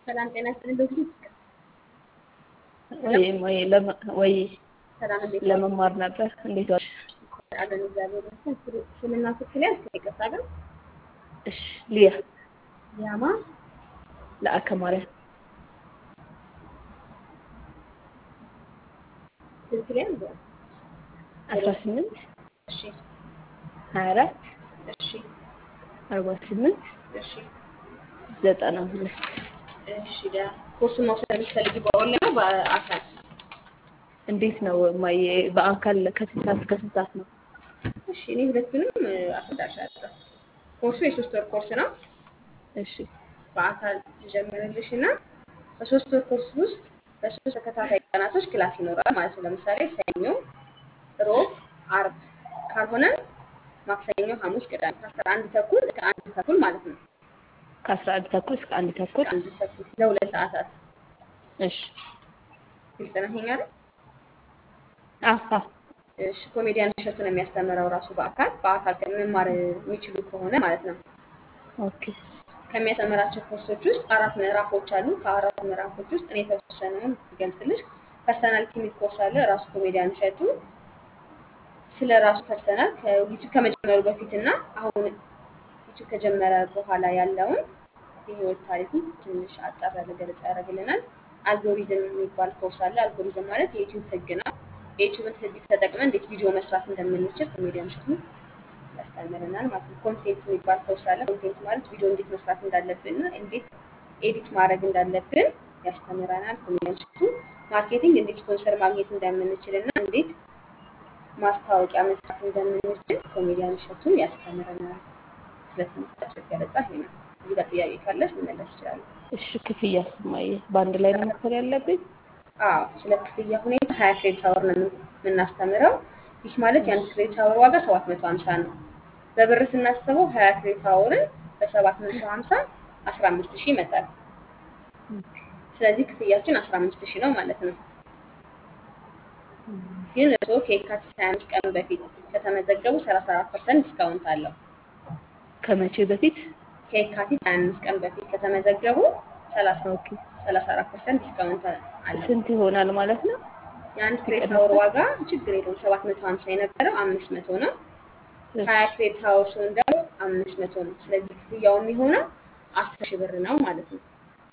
ሰላም ጤና ይስጥልኝ። ዶክተር ወይ ወይ ለመ- ወይ ሰላም እንዴት ዋሉ? ለመማር ነበር። እንዴት ዋልሽ? አለን እግዚአብሔር ይመስገን። ስለ- ስምና ስልክ ላይ እስከ ይቅርታ ግን እሺ ሊያ ያማ ለአከ ማርያም ስልክ ላይ እንደ አስራ ስምንት እሺ ሀያ አራት እሺ አርባ ስምንት እሺ ዘጠና ሁለት እሺ ዳ ኮርሱን መውሰድ የምትፈልጊ በኦንላይን ነው በአካል? እንዴት ነው ማየ በአካል ከስንት ሰዓት እስከ ስንት ሰዓት ነው? እሺ እኔ ሁለቱንም እ፣ አስረዳሻለሁ። ኮርሱ የሶስት ወር ኮርስ ነው። እሺ በአካል ትጀምርልሽ እና በሶስት ወር ኮርስ ውስጥ በሶስት ተከታታይ ቀናቶች ክላስ ይኖራል ማለት ነው። ለምሳሌ ሰኞ፣ ሮብ፣ አርብ ካልሆነ ማክሰኞ፣ ሐሙስ፣ ቅዳሜ ከአስራ አንድ ተኩል እስከ አንድ ተኩል ማለት ነው። ከአስራ አንድ ተኩል እስከ አንድ ተኩል አንድ ተኩል ለሁለት ሰዓታት እሺ ግልጽ ነው ይሄ አይደል? አሀ እሺ ኮሜዲያን እሸቱ ነው የሚያስተምረው ራሱ በአካል በአካል መማር የሚችሉ ከሆነ ማለት ነው። ኦኬ ከሚያስተምራቸው ኮርሶች ውስጥ አራት ምዕራፎች አሉ። ከአራቱ ምዕራፎች ውስጥ እኔ የተወሰነውን ገልጽልሽ። ፐርሰናሊቲ የሚል ኮርስ አለ። ራሱ ኮሜዲያን እሸቱ ስለ ራሱ ፐርሰናል ከዩቲዩብ ከመጀመሩ በፊት እና አሁን ዩቲዩብ ከጀመረ በኋላ ያለውን የህይወት ታሪኩን ትንሽ አጠር ያለ ገለጻ ያደርግልናል። አልጎሪዝም የሚባል ኮርስ አለ። አልጎሪዝም ማለት የዩቲዩብ ህግ ነው። የዩቲዩብን ህግ ተጠቅመን እንዴት ቪዲዮ መስራት እንደምንችል ኮሜዲያን እሸቱ ያስተምረናል ማለት ነው። ኮንቴንት የሚባል ኮርስ አለ። ኮንቴንት ማለት ቪዲዮ እንዴት መስራት እንዳለብን እና እንዴት ኤዲት ማድረግ እንዳለብን ያስተምረናል ኮሜዲያን እሸቱ። ማርኬቲንግ እንዴት ስፖንሰር ማግኘት እንደምንችል እና እንዴት ማስታወቂያ መስራት እንደምንችል ኮሜዲያን እሸቱ ያስተምረናል። ስለ ትምህርታቸው ገለጻ ይሄ ነው። እዚህ ጋር ጥያቄ ካለሽ መመለስ ይችላሉ። እሺ ክፍያ ስማየ በአንድ ላይ ነው መክፈል ያለብኝ? አዎ ስለ ክፍያ ሁኔታ ሀያ ክሬዲት አወር ነው የምን- የምናስተምረው። ይህ ማለት የአንድ ክሬዲት አወር ዋጋ ሰባት መቶ ሀምሳ ነው። በብር ስናስበው ሀያ ክሬዲት አወርን በሰባት መቶ ሀምሳ አስራ አምስት ሺህ ይመጣል። ስለዚህ ክፍያችን አስራ አምስት ሺህ ነው ማለት ነው። ግን እርስዎ ከየካቲት ሀያ አምስት ቀን በፊት ከተመዘገቡ ሰላሳ አራት ፐርሰንት ዲስካውንት አለው። ከመቼ በፊት? ከየካቲት ሀያ አምስት ቀን በፊት ከተመዘገቡ ሰላሳ ኦኬ ሰላሳ አራት ፐርሰንት ዲስካውንት አለው። ስንት ይሆናል ማለት ነው? የአንድ ክሬዲት አወር ዋጋ ችግር የለውም ሰባት መቶ ሀምሳ የነበረው አምስት መቶ ነው። ሀያ ክሬዲት አወር ሲሆን ደግሞ አምስት መቶ ነው። ስለዚህ ክፍያው የሚሆነው አስር ሺህ ብር ነው ማለት ነው።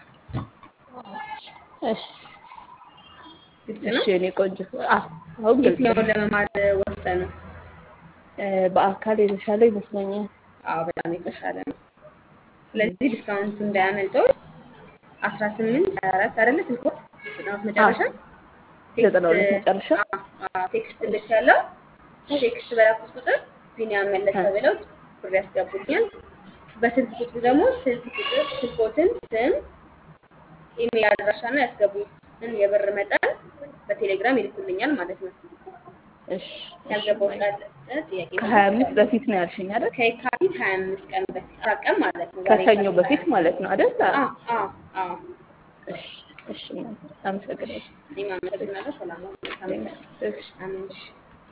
እሺ ግልጽ እሺ ነው። የኔ ቆንጆ አዎ አሁን ግልጽ ነው። የትኛውን ለመማር ወሰኑ? እ፣ በአካል የተሻለ ይመስለኛል። አዎ በጣም የተሻለ ነው። ስለዚህ ዲስካውንቱ እንዳያመልጠው አስራ ስምንት ሀያ አራት አይደለ ስልኮት ዘጠናት መጨረሻ ዘጠና ሁለት መጨረሻ አዎ፣ አዎ፣ ቴክስት ልክ ያለው ቴክስት በላኩት ቁጥር ቢኒያም መለሰ ብለው ብር ያስገቡልኛል። በስልክ ቁጥሩ ደግሞ ስልክ ቁጥር ስልኮትን፣ ስም፣ ኢሜል አድራሻና ያስገቡትን የብር መጠን በቴሌግራም ይልኩልኛል ማለት ነው። እሺ ያልገባው ካለ ጥያቄ ከሀያ አምስት በፊት ነው ያልሽኝ አይደል? ከየካቲት ሀያ አምስት ቀን በፊት አራት ቀን ማለት ነው። ዛሬ ከሰኞ የካቲት በፊት 25 ማለት ነው አይደል? አዎ አዎ አዎ። እሺ እሺ አመሰግናለሁ። እኔም አመሰግናለሁ። ሰላም ነው። መልካም ቀን። እሺ አሜን። እሺ